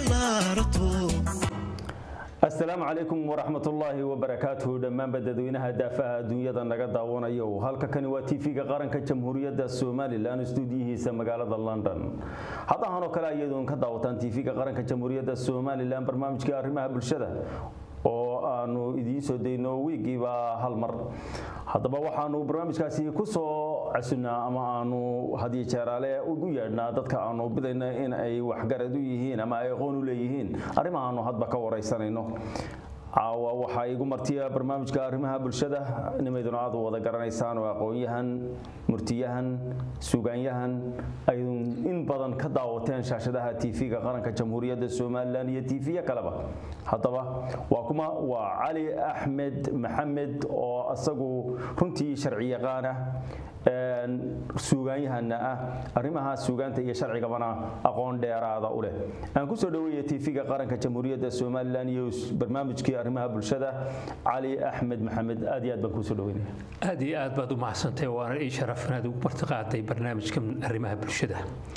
ballaarato asalaamu calaykum waraxmatullaahi wabarakaatuhu dhammaanba dadweynaha daafaha adduunyada naga daawanayo halka kani waa tv-ga qaranka jamhuuriyadda somalilan stuudiyihiisa magaalada london haddahan oo kale ayadoon ka daawataan tv-ga qaranka jamhuuriyadda somalilan barnaamijka arrimaha bulshada oo aanu idiin soo dayno wiigiiba hal mar haddaba waxaanu barnaamijkaasi ku soo casunnaa ama aanu hadiyo jeeraale ugu yeedhnaa dadka aanu bidayna in ay waxgarad u yihiin ama ay aqoon u leeyihiin arrimahaanu hadba ka waraysanayno caawa waxaa igu martiya barnaamijka arrimaha bulshada nimayduna aad wada garanaysaan oo aqoon-yahan murtiyahan suugaanyahan aydun in badan ka daawateen shaashadaha tv-ga qaranka jamhuuriyadda somalilan iyo tv-ya kaleba haddaba waa kuma waa cali axmed maxamed oo isagu runtii sharci yaqaan ah suugaanyahana ah arrimaha suugaanta iyo sharcigabana aqoon dheeraada u leh aan kusoo dhaweeya tv-ga qaranka jamhuuriyadda somalilan iyo barnaamijkii arrimaha bulshada cali axmed maxamed aad iyo aad baan kusoo dhaweynaya aad iyo aad baad u mahadsantahay waana ii sharaf inaad ugu martiqaaday barnaamijka arrimaha bulshada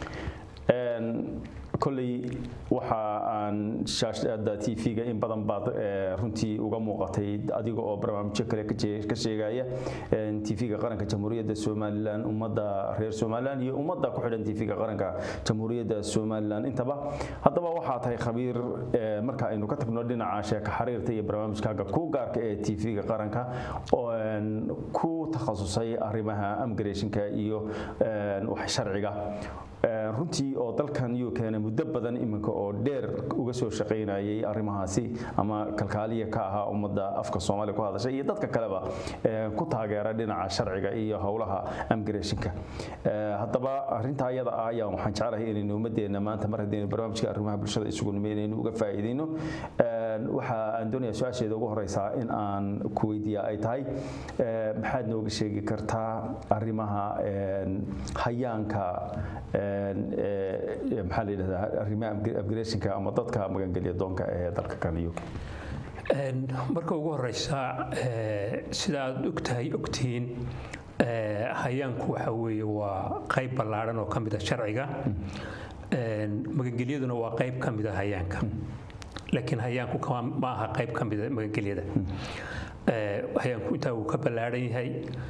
koley waxa aan shaashada tv-ga in badan baad runtii uga muuqatay adiga oo barnaamijyo kale ka sheegaya tv-ga qaranka jamhuuriyadda somalilan ummadda reer somalilan iyo ummadda ku xidhan tv-ga qaranka jamhuuriyadda somalilan intaba haddaba waxaa tahay khabiir marka aynu ka tagno dhinaca sheeka xariirta iyo barnaamijkaaga ku gaarka ee tv-ga qaranka ku takhasusay arrimaha amgarayshinka iyo sharciga runtii oo dalkan yuu keenay muddo badan iminka oo dheer uga soo shaqaynayay arrimahaasi ama kalkaaliya ka ahaa ummadda afka soomaaliya ku hadashay iyo dadka kaleba ku taageera dhinaca sharciga iyo howlaha amgarayshinka haddaba arrintaa iyada ah ayaa waxaan jeclahay inaynu ummadeenna maanta mar haddaynu barnaamijka arrimaha bulshada isugu nime inaynu uga faa'iidayno waxa aan doonaya su-aasheeda ugu horeysaa in aan ku weydiiya ay tahay maxaad nooga sheegi kartaa arrimaha hayaanka maxaa la yidhahdaa arrimaha upgradeshinka ama dadka magangelya doonka ee dalka kan uk marka ugu horeysa sida aad ogtahay ogtihiin hayaanku waxa weeye waa qayb ballaadhan oo ka mid a sharciga magangelyaduna waa qayb ka mid a hayaanka laakiin hayaanku ma aha qayb ka mida magangelyada hayaanku intaa wuu ka ballaadhan yahay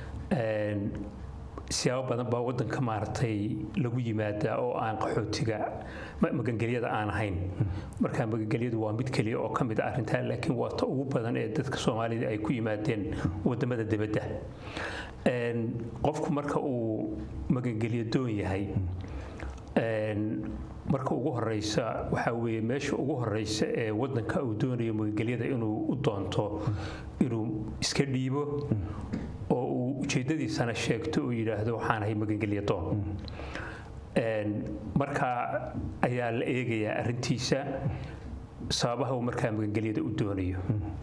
siyaabo badan baa wadanka maaragtay lagu yimaadaa oo aan qaxootiga magangelyada aan ahayn marka magangelyadu waa mid keliya oo ka mid a arrintaa laakiin waa ta ugu badan ee dadka soomaalida ay ku yimaadeen wadamada dibadda qofku marka uu magangelyo doon yahay marka ugu horeysa waxaa weeye meesha ugu horeysa ee wadanka uu doonayo magangelyada inuu u doonto inuu iska dhiibo oo uu ujeeddadiisana sheegto uu yidhaahdo waxaan ahay magangelya doon marka ayaa la eegayaa arrintiisa sababaha uu markaa magangelyada u doonayo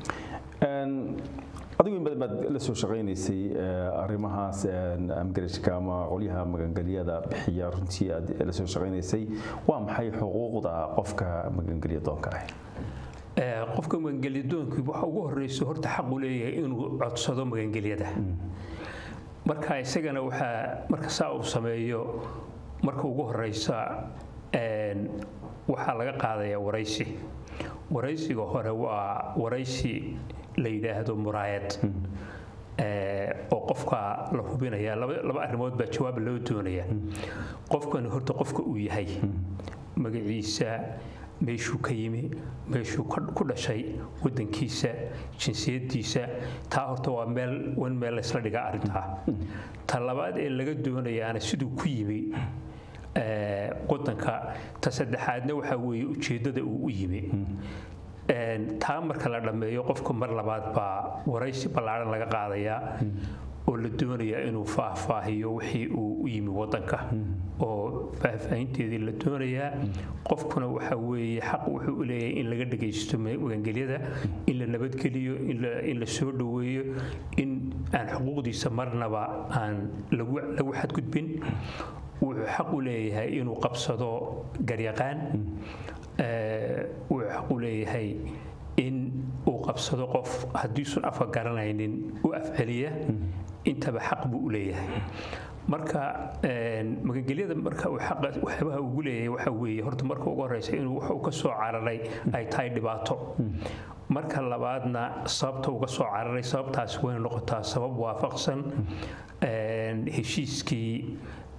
adigu in badan baad la soo shaqaynaysay arrimahaas amgarashka ama qolyaha magangelyada bixiya runtii aad la soo shaqaynaysay waa maxay xuquuqda qofka magangelya doonka ah qofka magangelyadoonku waxa ugu horeyso horta xaqu leeyahay inuu codsado magangelyada marka isagana waxaa marka saa uu sameeyo marka ugu horeysa waxaa laga qaadayaa waraysi waraysiga hore waa waraysi la yidhaahdo muraayad oo qofka la hubinaya laba arrimood baa jawaab loo doonaya qofkani horta qofka uu yahay magaciisa meeshuu ka yimi meeshuu ku dhashay wadankiisa jinsiyadiisa taa horta waa meel wan meel laysla dhigaa arrintaa ta labaad ee laga doonayaana siduu ku yimi wadanka ta saddexaadna waxaa weeye ujeeddada uu u yimi taa marka la dhammeeyo qofka mar labaad baa waraysi ballaadhan laga qaadayaa oo la doonayaa inuu faahfaahiyo wixii uu u yimi wadanka oo faahfaahinteedii la doonayaa qofkuna waxa weeye xaq wuxuu u leeyahay in laga dhagaysto magangelyada in la nabadgeliyo in la soo dhoweeyo in aan xuquuqdiisa marnaba aan lagu xadgudbin wuxuu xaq u leeyahay inuu qabsado garyaqaan wuxuu xaq u leeyahay in uu qabsado qof haddiisun afka garanaynin u afceliya intaba xaq buu u leeyahay marka magangelyada marka uu xaqa waxyaabaha ugu leeyahay waxa weeye horta marka ugu horeysa inuu wax uu ka soo cararay ay tahay dhibaato marka labaadna sababta uga soo cararay sababtaasi way noqotaa sabab waafaqsan heshiiskii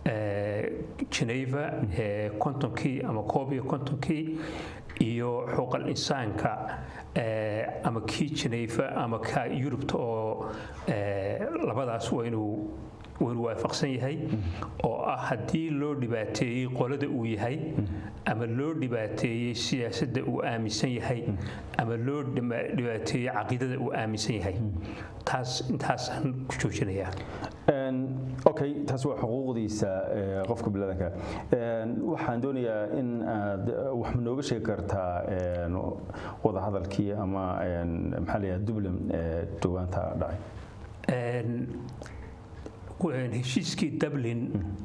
geneva ee kontonkii ama koob iyo kontonkii iyo xuquuqal insaanka ama kii geneva ama ka yurubta oo labadaas waa inuu waynu waafaqsan yahay oo ah haddii loo dhibaateeyey qolada uu yahay ama loo dhibaateeyey siyaasadda uu aaminsan yahay ama loo dhibaateeyey caqiidada uu aaminsan yahay taas intaasaan ku joojinayaa okay taas waa xuquuqdiisa qofka biniadanka waxaan doonayaa in aad wax ma nooga sheegi kartaa wadahadalkii ama maxaa la yidhaha dublin dhowaanta dhacay heshiiskii dublin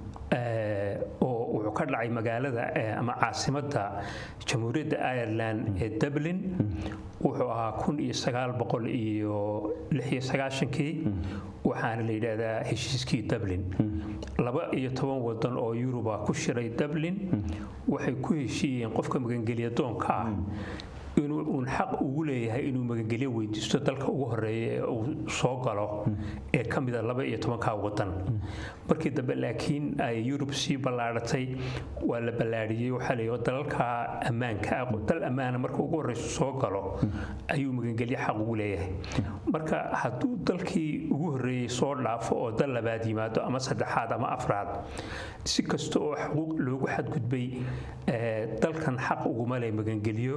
oo wuxuu ka dhacay magaalada ama caasimadda jamhuuriyadda ireland ee dublin wuxuu ahaa kun iyo sagaal boqol iyo lix iyo sagaashankii waxaana la yidhaahdaa heshiiskii dublin laba iyo toban wadan oo yuruba ku shiray dublin waxay ku heshiiyeen qofka magangelya doonka ah inuu uun xaq ugu leeyahay inuu magangelyo weydiisto dalka ugu horeeya ee uu soo galo ee ka mida laba iyo tobankaa wadan markii dambe laakiin ay yurub sii ballaadhatay waa la ballaadhiyey waxaa la yidhi dalalka ammaanka ah dal ammaana marka ugu horreysa soo galo ayuu magangelyo xaq ugu leeyahay marka hadduu dalkii ugu horreeyey soo dhaafo oo dal labaad yimaado ama saddexaad ama afraad si kasta oo xuquuq loogu xadgudbay dalkan xaq uguma leh magangelyo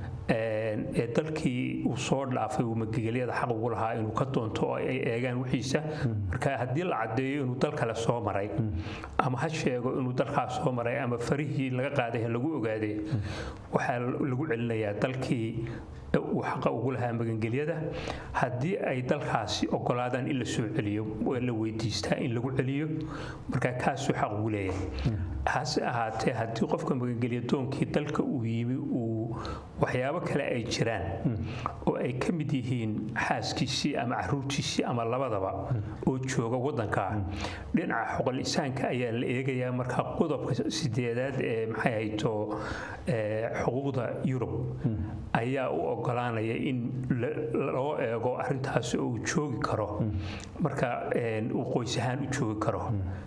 ee dalkii uu soo dhaafay uu magagelyada xaq ugu lahaa inuu ka doonto oo ay eegaan wixiisa marka haddii la caddeeyo inuu dal kale soo maray ama ha sheego inuu dalkaas soo maray ama farihii laga qaaday lagu ogaaday waxaa lagu celinayaa dalkii uu xaqa ugu lahaa magangelyada haddii ay dalkaasi ogolaadaan in la soo celiyo waa la weydiistaa in lagu celiyo marka kaasuu xaq ugu leeyahay hase ahaatee haddii qofka magangelya doonkii dalka uu yimi uu waxyaabo kale ay jiraan oo ay ka mid yihiin xaaskiisii ama caruurtiisii ama labadaba oo jooga wadanka dhinaca xoqol-isaanka ayaa la eegayaa marka qodobka sideedaad ee maxay hayto xuquuqda yurub ayaa u ogolaanaya in loo eego arintaasi oo uu joogi karo marka uu qoys ahaan u joogi karo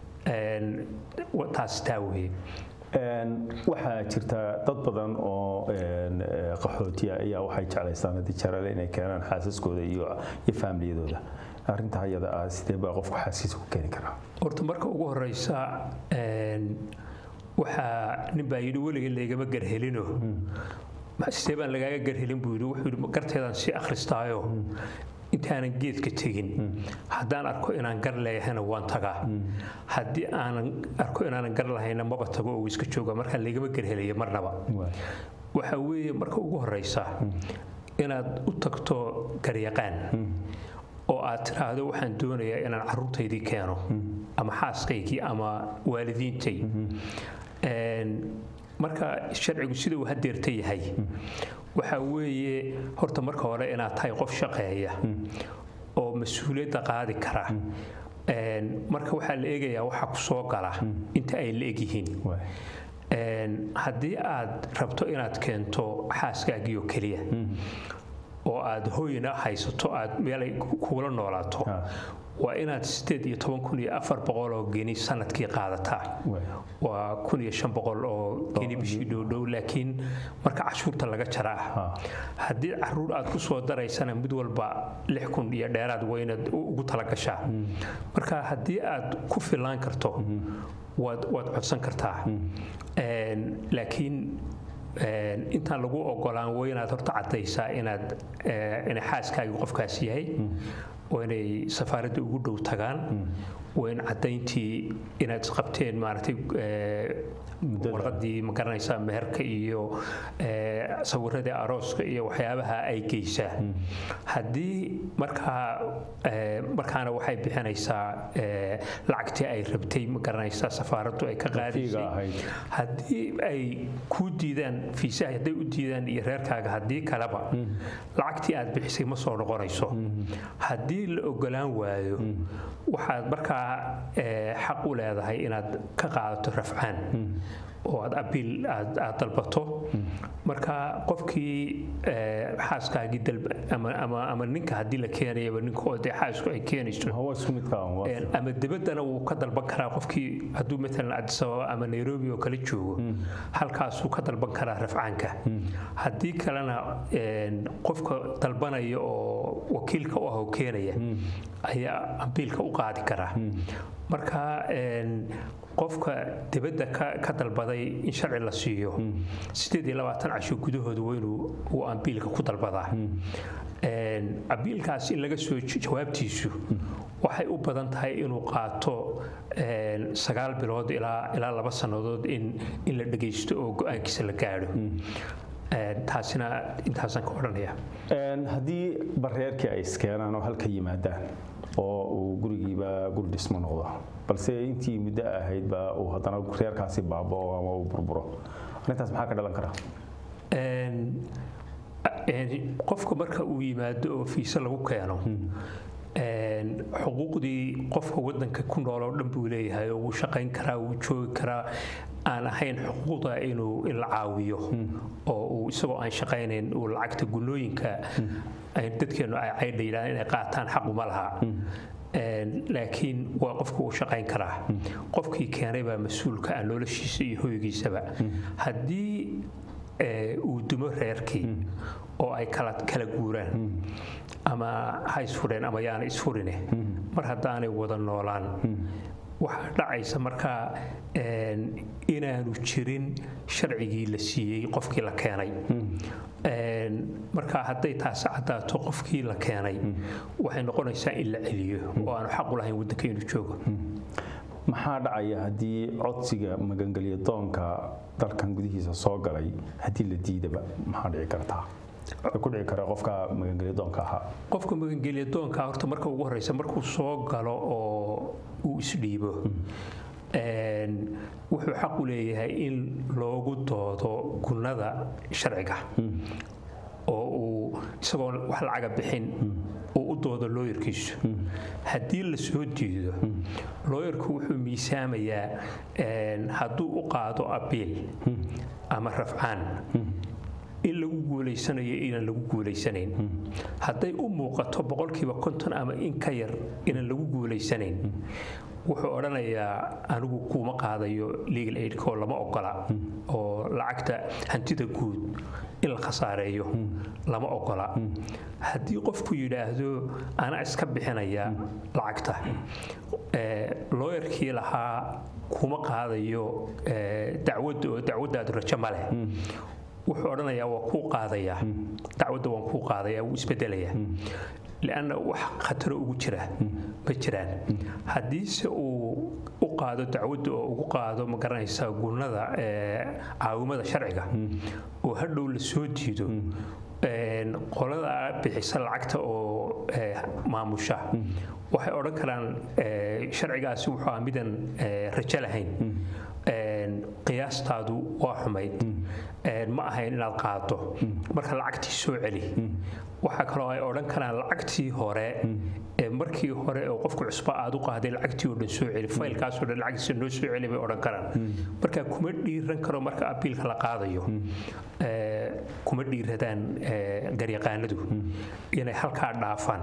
taas taa weye waxaa jirta dad badan oo qaxootiya ayaa waxay jeclaystaan haddii jarale inay keenaan xaasaskooda iyo faamiliyadooda arinta hayada ah sidee baa qofku xaaskiisa ku keeni karaa horta marka ugu horeysa waxaa nin baa yidhi weliga laygama garhelino sidee baan lagaaga garhelin buu yidhi wuxuu yidhi garteedaan sii akhristaayo intaanan geedka tegin haddaan arko inaan gar leeyahayna waan tagaa haddii aanan arko inaanan gar lahayna maba tago oo iska jooga markaa laygama garhelaya marnaba waxa weeye marka ugu horeysa inaad u tagto garyaqaan oo aad tiraahdo waxaan doonayaa inaan caruurtaydii keeno ama xaaskaygii ama waalidiintay marka sharcigu sida uu hadeerta yahay waxa weeye horta marka hore inaad tahay qof shaqeeya oo mas-uuliyadda qaadi kara marka waxaa la eegayaa waxa ku soo gala inta ay la egyihiin haddii aad rabto inaad keento xaaskaagii oo keliya oo aad hoyna haysato aad meelay kuula noolaato waa inaad sideed iyo toban kun iyo afar boqol oo geni sanadkii qaadataa waa kun iyo shan boqol oo geni bishii dhowdhow laakiin marka cashuurta laga jaraa haddii caruur aad ku soo daraysana mid walba lix kun iyo dheeraad waa inaad ugu talagashaa marka haddii aad ku filaan karto waad waad codsan kartaa laakiin intaan lagu ogolaan waa inaad horta caddaysaa inaad inay xaaskaagii qofkaas yahay waa inay safaaradda ugu dhow tagaan waa in caddayntii inaad isqabteen maaragtay warqadii ma garanaysaa meherka iyo sawiradii arooska iyo waxyaabaha ay geysaa haddii markaa markaana waxay bixinaysaa lacagtii ay rabtay ma garanaysaa safaaraddu ay ka qaadaysay haddii ay kuu diidaan fiisaha hadday u diidaan iyo reerkaaga haddii kaleba lacagtii aad bixisay ma soo noqonayso haddii la ogolaan waayo waxaad markaa markaa eh, xaq u leedahay inaad ka qaadato rafcaan oo aad abiil aad aad dalbato marka qofkii eh, xaaskaagii dalba ama ama ama ninka haddii la keenayaba ninka oo dee xaasku ay keenayso hawa isku midka ah, waa- Een, ama dibaddana wuu ka dalban karaa qofkii hadduu maalan addis ababa ama nairobi oo kale joogo halkaasuu ka dalban karaa rafcaanka haddii kalena een, qofka dalbanaya oo wakiilka u ah oo keenaya ayaa abiilka u qaadi karaa marka een, qofka dibadda ka ka dalbaday in sharci la siiyo sideed iyo labaatan casho gudahooda waa inuu uu ambiilka ku dalbadaa Een, abiilkaas in laga soo j- jawaabtiisu waxay u badan tahay inuu qaato een, sagaal bilood ilaa ilaa laba sannadood in in la dhagaysto oo go-aankiisa la gaadho Een, taasina intaasaan ka odhanaya Een, haddii bareerkii ay iskeenaan oo halka yimaadaan oo uu gurigiiba guri dhismo noqdo balse intii muddo ahaydba uu haddana reerkaasi baabao ama uu burburo arrintaas maxaa ka dhalan kara Een, een, qofka marka uu yimaado oo fiise lagu keeno een, xuquuqdii qofka wadanka ku nool oo dhan buu leeyahay oo wuu shaqayn karaa wuu joogi karaa aan ahayn xuquuqda inuu in la caawiyo oo uu isagoo aan shaqaynayn uu lacagta gunooyinka ay dadkeenu ay caydha yidhahdaan inay qaataan xaquma laha Een, laakiin waa qofku uu shaqayn karaa qofkii keenay baa mas-uulka ah noloshiisa iyo hoygiisaba haddii ee, uu dumo reerkii oo ay kala kala guuraan ama ha isfureen ama yaana isfurine mar haddaanay wada noolaan waxaa dhacaysa markaa een, inaanu jirin sharcigii la siiyey qofkii la keenay Een, marka hadday taasi caddaato qofkii la keenay waxay noqonaysaa in la celiyo oo aanu xaq u lahayn waddanka inuu joogo maxaa dhacaya haddii codsiga magangelya doonka dalkan gudihiisa soo galay haddii la diidaba maxaa dhici kartaa Waxaa ku dhici kara qofka magangelya doonka ahaa qofka magangelya doonka horta marka ugu horeysa markuu soo galo oo uu isdhiibo een, wuxuu xaq u leeyahay in loogu doodo gunnada sharciga oo uu isagoo wax lacaga bixin uu u doodo looyarkiisu haddii la soo diido looyarku wuxuu miisaamayaa een, hadduu u qaado abiil ama rafcaan in lagu guulaysanayo inaan lagu guulaysanayn hadday u muuqato boqolkiiba konton ama in ka yar inaan lagu guulaysanayn wuxuu odhanayaa anigu kuuma qaadayo legal aidka oo lama ogola oo lacagta hantida guud in la khasaareeyo lama ogola haddii qofku yidhaahdo anaa iska bixinaya lacagta ee, looyarkii lahaa kuma qaadayo ee, dacwadda oo dacwaddaadu rajo ma leh wuxuu odhanayaa waa kuu qaadayaa dacwadda waan kuu qaadayaa wuu isbedelayaa lianna wax khataro ugu jira ma jiraan haddiise uu u qaado dacwadda oo ugu qaado ma garanaysaa gunnada ee, caawimada sharciga oo hadhow la soo diido een, qolada bixisa lacagta oo ee, maamusha waxay odhan karaan ee, sharcigaasi wuxuu ah midaan ee, rajo lahayn Een, qiyaastaadu waa xumayd Een, ma ahayn inaad qaado marka lacagtii soo celi waxaa kaloo ay odhan karaan lacagtii hore ee markii hore oo qofku cusba aad u qaaday lacagtii oo dhan soo celi faylkaasoo dhan lacagtiisa noo soo celi bay odhan karaan marka kuma dhiiran karo marka abiilka la qaadayo ee, kuma dhiiradaan ee, garyaqaanadu inay halkaa dhaafaan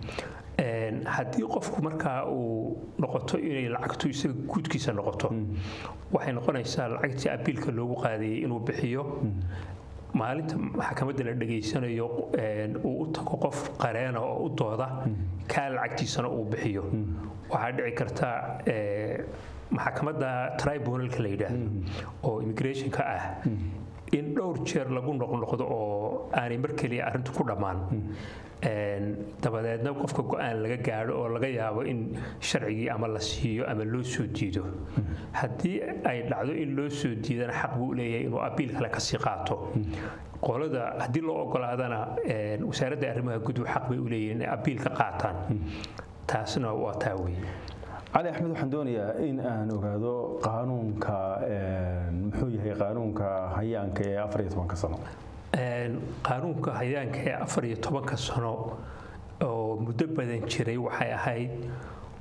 Een, haddii qofku markaa uu noqoto inay lacagtu isaga guudkiisa noqoto waxay noqonaysaa lacagtii abiilka loogu qaadayay inuu bixiyo maalinta maxkamadda la dhegaysanayo een, uu u tago qof qareena oo u dooda kaa lacagtiisana uu bixiyo waxaa dhici karta ee, maxkamadda tribunalka la yidhaahdo oo immigrationka ah in dhowr jeer lagu noqnoqdo oo aanay mar keliya arrintu ku dhammaan Een, dabadeedna qofka go-aan laga gaadho oo laga yaabo in sharcigii ama la siiyo ama loo soo diido haddii ay dhacdo in loo soo diidana xaq buu leeyahay inuu abiil kale kasii qaato qolada haddii loo ogolaadana een, wasaaradda arrimaha guduhu xaq bay u leeyihin inay abiil ka qaataan taasna waa taa weeye cali axmed waxaan doonayaa in aan ogaado qaanuunka een, muxuu yahay qaanuunka hayaanka ee afar iyo tobanka sano Een, qaanuunka hayaanka ee afar iyo tobanka sano oo muddo badan jiray waxay ahayd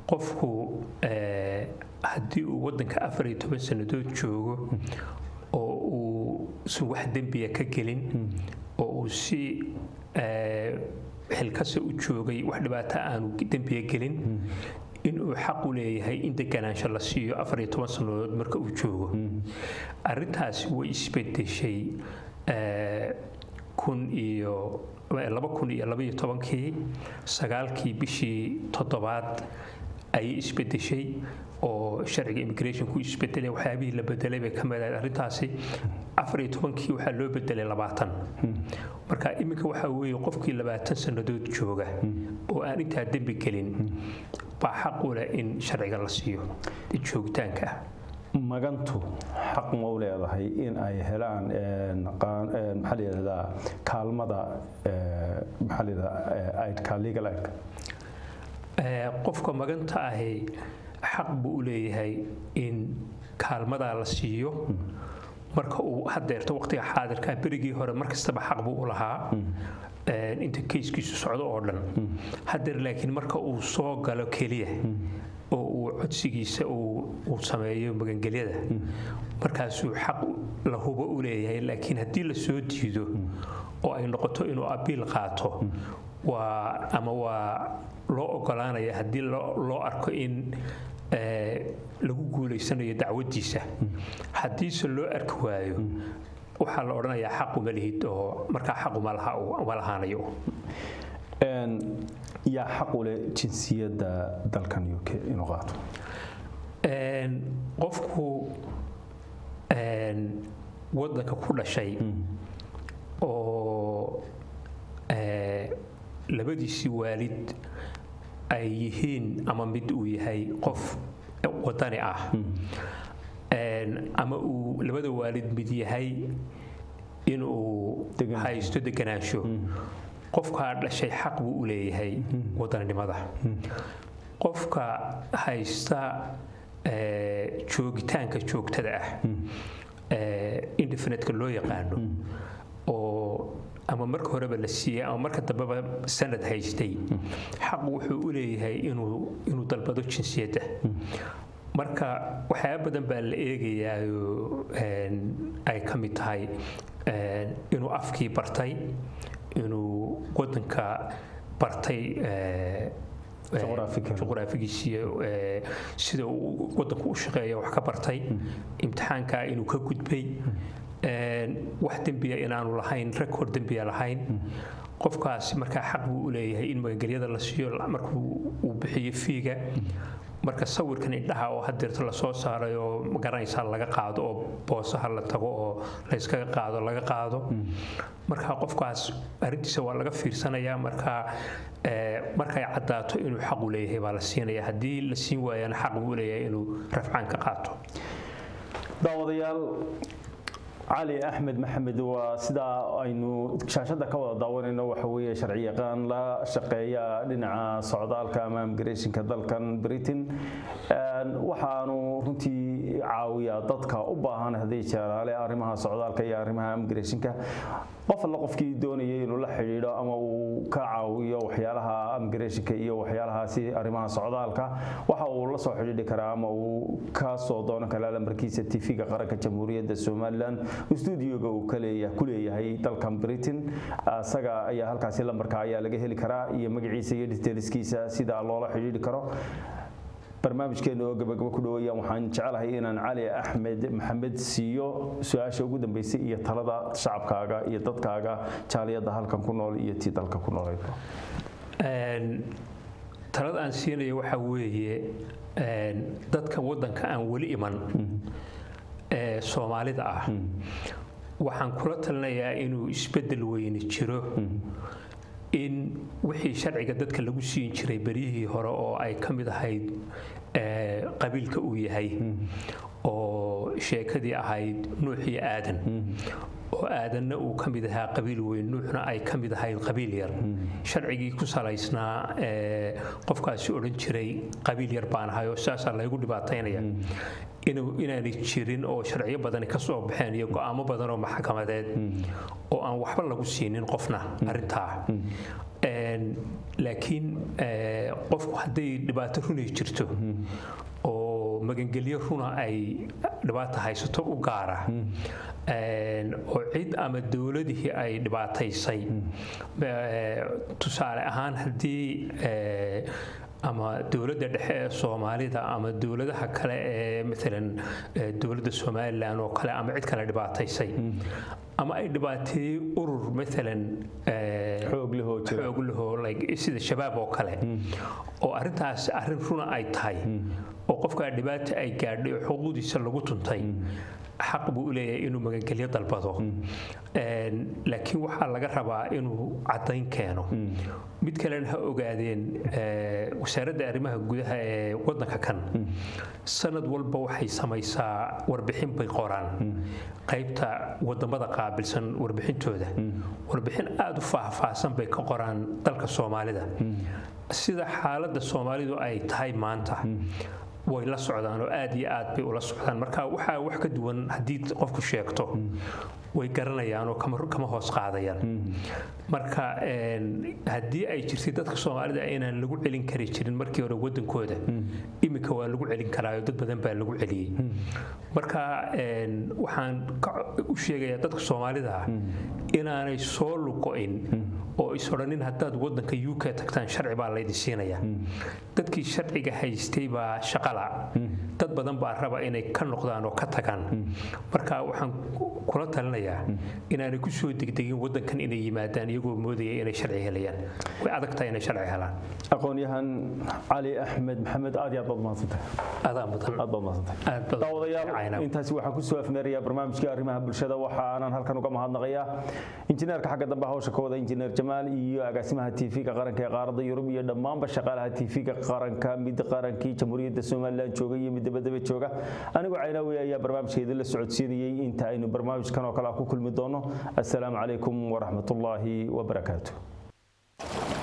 qofku eh, haddii uu waddanka afar iyo toban sannadood joogo oo uu si wax dembiya ka gelin oo uu si eh, xilkasa u joogay wax dhibaato aanu dembiya gelin inuu xaq u leeyahay in deganaansho la siiyo afar iyo toban sannadood marka uu joogo arrintaasi way isbedeshay eh, kun iyo laba kun iyo labaiyo tobankii sagaalkii bishii toddobaad ayay isbedeshay oo sharciga immigrationku isbedelay waxyaabihii la bedelay bay ka mid ahayd arrintaasi afar iyo tobankii waxaa loo bedelay labaatan marka iminka waxaa weeye qofkii labaatan sannadood jooga oo aan intaa dembi gelin baa xaq u leh in sharciga la siiyo joogitaanka ah magantu xaq ma u leedahay in ay helaan een, qaan- een, maxaa la yidhahdaa kaalmada ee, maxaa la yidhahdaa aidka legal aidka Eh, qofka maganta ahi xaq buu u leeyahay in kaalmadaa la siiyo marka uu hadeerto waqtiga xaadirka berigii hore mar kastaba xaq buu u lahaa eh, inta keyskiisu socdo oo dhan hadeer laakiin marka uu soo galo keliya oo uu codsigiisa uu uu sameeyo magangelyada markaasuu xaq la hubo u leeyahay laakiin haddii la soo diido oo ay noqoto inuu abiil qaato waa ama waa loo ogolaanaya haddii loo loo arko in eh, lagu guulaysanayo dacwadiisa haddiise loo arki waayo waxaa la odhanayaa xaquma lihid oo markaa xaquma laha uma lahaanayo Een, yaa xaq u leh jinsiyadda dalkan uk inuu qaato Een, qofku een, waddanka ku dhashay oo eh, labadiisii waalid ay yihiin ama mid uu yahay qof wadani ah Een, ama uu labada waalid mid yahay inuu Degan- haysto deganaansho qofkaa dhashay xaq buu u leeyahay wadaninimada qofka haysta eh, joogitaanka joogtada ah eh, indefinite-ka loo yaqaano oo ama marka horeba la siiyey ama marka dambeba sanad haystay xaq wuxuu u leeyahay inuu inuu dalbado jinsiyadda marka waxyaaba badan baa la eegayaayo ay ka mid tahay een, inuu afkii bartay inuu wadanka bartay eh, eh, Juqraafiga. juqraafigiisiiyo eh, sida uu wadanku u shaqeeya wax ka bartay imtixaankaa inuu ka gudbay een, wax dembiya inaanu lahayn record dembiya lahayn qofkaasi markaa xaq buu u leeyahay in magangelyada la siiyo markuu uu bixiyo fiiga marka sawirkan indhaha oo hadeerta lasoo saaray oo magaranaysaa laga qaado oo boosaha la tago oo layskaga qaado laga qaado marka qofkaas arrintiisa waa laga fiirsanayaa marka eh, markay caddaato inuu xaq u leeyahay baa la siinaya haddii la siin waayana xaq buu u leeyahay inuu rafcaan ka qaato daawadayaal cali axmed maxamed waa sidaa aynu shaashada ka wada daawanayno waxa weeye sharci yaqaan la shaqeeya dhinaca socdaalka ama immigrationka dalkan britain Een, waxaanu runtii caawiyaa dadka u baahan haddii jeeraale arrimaha socdaalka iyo arrimaha immigrationka qof alla qofkii doonayay inuu la xidhiidho ama uu ka caawiyo waxyaalaha immigrationka iyo waxyaalahaasi arrimaha socdaalka waxa uu la soo xidhiidhi karaa ama uu ka soo doonan karaa lambarkiisa tv-ga qaranka jamhuuriyadda somalilan stuudioga uu ka leeya- ku leeyahay dalkan britain isaga ayaa halkaasi lambarka ayaa laga heli karaa iyo magaciisa iyo detailskiisa sida loola xidhiidhi karo barnaamijkeena oo gabagabo ku dhaweeyaan waxaan jecelahay inaan cali axmed maxamed siiyo su-aasha ugu dambeysay iyo talada shacabkaaga iyo dadkaaga jaaliyadda halkan ku nool iyo tii dalka ku nool Een, talada aan siinayo waxaa weeye een, dadka wadanka aan weli iman ee soomaalida ah waxaan kula talinayaa inuu isbedel weyni jiro in wixii sharciga dadka lagu siin jiray beryihii hore oo ay ka mid ahayd ee, qabiilka uu yahay oo sheekadii ahayd nuux iyo aadan oo aadanna uu ka mid ahaa qabiil weyn nuuxna ay ka mid ahayd qabiil yar sharcigii ku salaysnaa ee, qofkaasi odhan jiray qabiil yar baan ahay oo saasaa laygu dhibaataynaya inuu inaanay jirin oo sharciyo badani ka soo baxeen iyo go'aamo badan oo maxkamadeed oo aan waxba lagu siinin qofna arrintaa Een, laakiin eh, qofku hadday dhibaato runay jirto oo magangelyo runa ay dhibaata haysato u gaara Een, oo cid ama dowladihii ay dhibaataysay Eh, tusaale ahaan haddii eh, ama dowladda dhexe ee soomaalida ama dowladaha kale ee maalan eh, dowladda somalilan oo kale ama cid kale dhibaataysay ama ay dhibaateeyey urur maalan eh, xoog leh oo jira xoog lahoo like sida shabaab oo kale oo arrintaas arrin runa ay tahay oo qofkaa dhibaata ay gaadhay oo xuquuqdiisa lagu tuntay xaq buu u leeyahay inuu magangelyo dalbado Een, laakiin waxaa laga rabaa inuu caddayn keeno mid kalena ha ogaadeen eh, wasaaradda arrimaha gudaha ee waddanka kan sanad walba waxay samaysaa warbixin bay qoraan qaybta wadamada qaabilsan warbixintooda warbixin aada u faahfaahsan bay ka qoraan dalka soomaalida sida xaaladda soomaalidu ay tahay maanta way la socdaan oo aad iyo aad bay ula socdaan marka waxaa wax ka duwan haddii qofku sheegto way garanayaan oo kama kama hoos qaadayaan marka een, haddii ay jirtay dadka soomaalida inaan lagu celin kari jirin markii hore wadankooda iminka waa lagu celin karaayo dad badan baa lagu celiyey marka een, waxaan ka- u sheegayaa dadka soomaalida ah inaanay soo lugo-in oo is odhanin haddaad wadanka u k tagtaan sharci baa laydin siinaya dadkii sharciga haystay baa shaqala dad badan baa raba inay ka noqdaan oo ka tagaan marka waxaan kula talinayaa inaanay ku soo degdegin wadankan inay yimaadaan iyagoo moodaya inay sharci helayaan way adag tahay inay sharci helaan aqoon-yahan cali axmed maxamed aad iyo aad baad mahadsantahay adaa mudan aad baad mahadsantahay aad badan daawadayaal intaasi waxaan ku soo afmeerayaa barnaamijkii arrimaha bulshada waxa aanan halkan uga mahadnaqayaa injineerka xagga dambe hawsha ka wada injineer jamaal iyo agaasimaha tv-ga qaranka ee qaaradda yurub iyo dhammaanba shaqaalaha tv-ga qaranka mid qarankii jamhuuriyadda somalilan jooga iyo mid dabadaba jooga anigoo caynaawi ayaa barnaamijka idinla socodsiinayey inta aynu barnaamijkan oo kale ah ku kulmi doono assalaamu calaykum waraxmatullaahi wabarakaatu